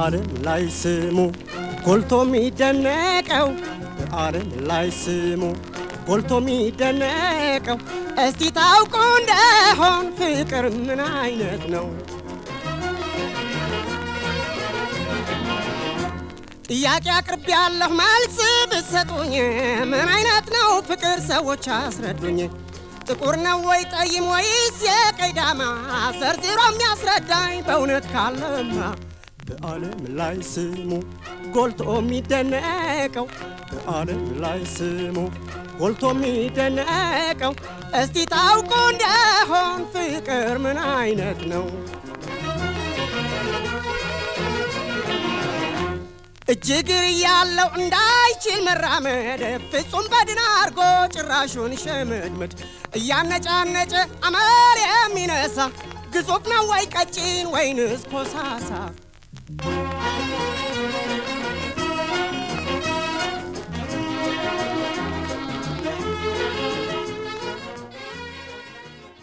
በዓለም ላይ ስሙ ጎልቶ የሚደነቀው በዓለም ላይ ስሙ ጎልቶ የሚደነቀው እስቲ ታውቁ እንደሆን ፍቅር ምን አይነት ነው? ጥያቄ አቅርቤ ያለሁ መልስ ብትሰጡኝ ምን አይነት ነው ፍቅር ሰዎች አስረዱኝ። ጥቁር ነው ወይ ጠይም ወይስ የቀይ ዳማ ዘርዝሮ የሚያስረዳኝ በእውነት ካለማ በዓለም ላይ ስሙ ጎልቶ የሚደነቀው በዓለም ላይ ስሙ ጎልቶ የሚደነቀው እስቲ ታውቁ እንደሆን ፍቅር ምን አይነት ነው? እጅግር ያለው እንዳይችል መራመድ ፍጹም በድን አርጎ ጭራሹን ሸመድመድ እያነጫነጨ አመል የሚነሳ ግዙፍ ነው ወይ ቀጭን ወይንስ ኮሳሳ?